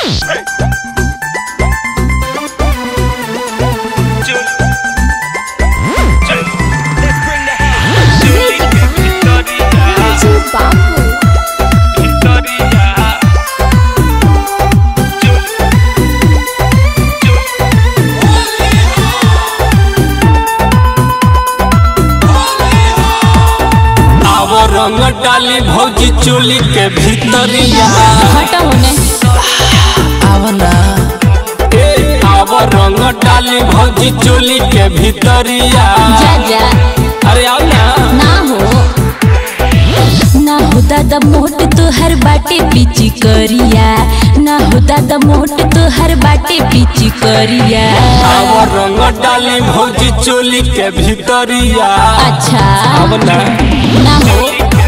रंग डाली भौजी चोली के भीतरिया हटा होने आवना ए आव रंग डाली भौजी चोली के भीतरिया जा जा अरे आओ ना ना हो ना हो दादा मोट तो हर बाटे पीची करिया ना हो दादा मोट तो हर बाटे पीची करिया आव रंग डाली भौजी चोली के भीतरिया अच्छा आवना ना हो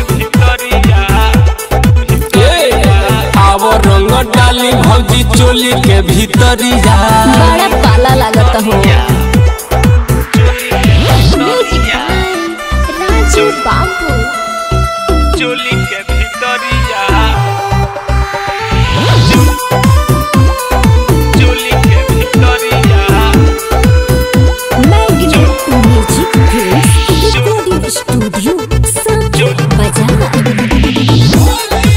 ए आव रंग डाली भौजी चोली के भीतरिया बड़ा पाला लागत हो राजू बाबू चोली के भीतरिया चोली के भीतरिया मैग्नेट म्यूजिक रिकॉर्डिंग स्टूडियो सब बजा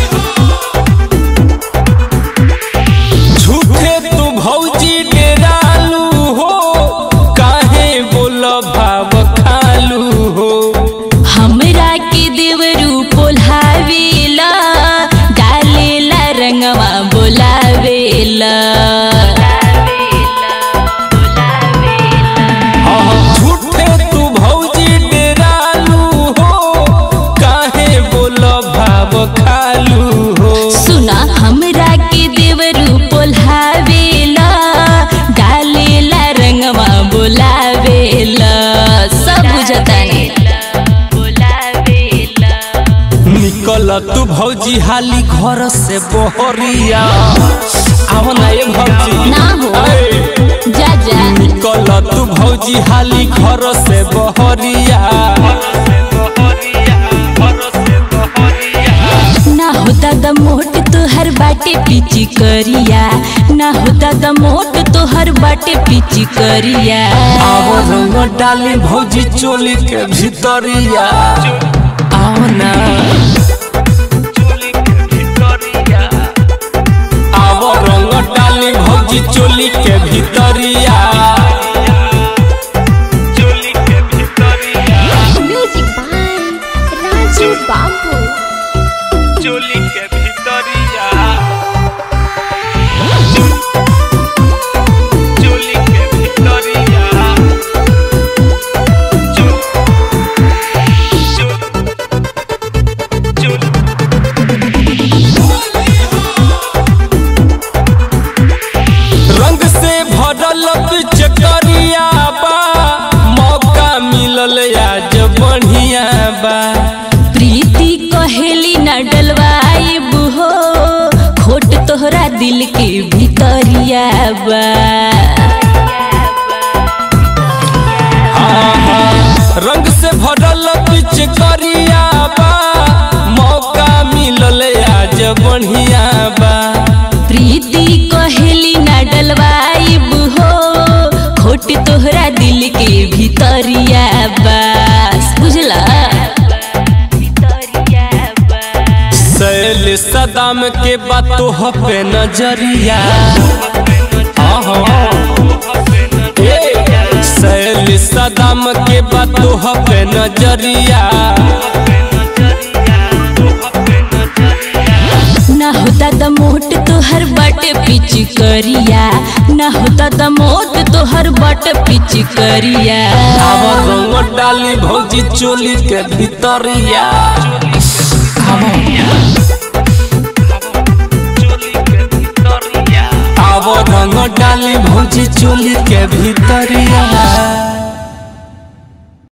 झूठे तू भौजी डेरालू हो काहे बोल भाव खालू हो हमरा के देवरू पोल्हावेला डालेला रंगवा बोलावेला झूठे तू भौजी डेरालू हो काहे बोल भाव खालू हो सुना हमरा के देवरू पोल्हावेला डालेला रंगवा बोलावेला सब बुझतानी निकल तू भौजी हाली घर से बहरिया आओ ना ये भौजी ना हो। ए, जा जा निकल तू भौजी हाली घर से बहरिया ना हो दादा मोट तोहर बाटे पीची करिया ना हो दादा मोट तोहर बाटे पीची करिया आओ रंग डाली भौजी चोली के भीतरिया आओ ना आओ रंग डाली भौजी चोली के भीतरिया म्यूजिक बाय राजू बाबू चोली के भीतरिया चोली के भीतरिया रंग से भरल पिचकरिया बा मौका मिलल आज बढ़िया बा प्रीति कहेली न डलवाई हो खोट तोहरा दिल के भीतरिया बा रंग से भरल पिचकरिया बा मौका मिलल आज बढ़िया बा प्रीति कहेली न डलवाई हो खोट तोहरा दिल के भीतरिया बस बुझला सैल सदाम के बातों पे नजरिया आहा। ए, सैल सदाम के बातों पे नजरिया ना हो दादा मोट तोहर बट पिच करिया ना हो दादा मोट तोहर बट पिच करिया अब रंग डाली भौजी चोली के भीतरिया अब रंग डाली भौजी चोली के भीतर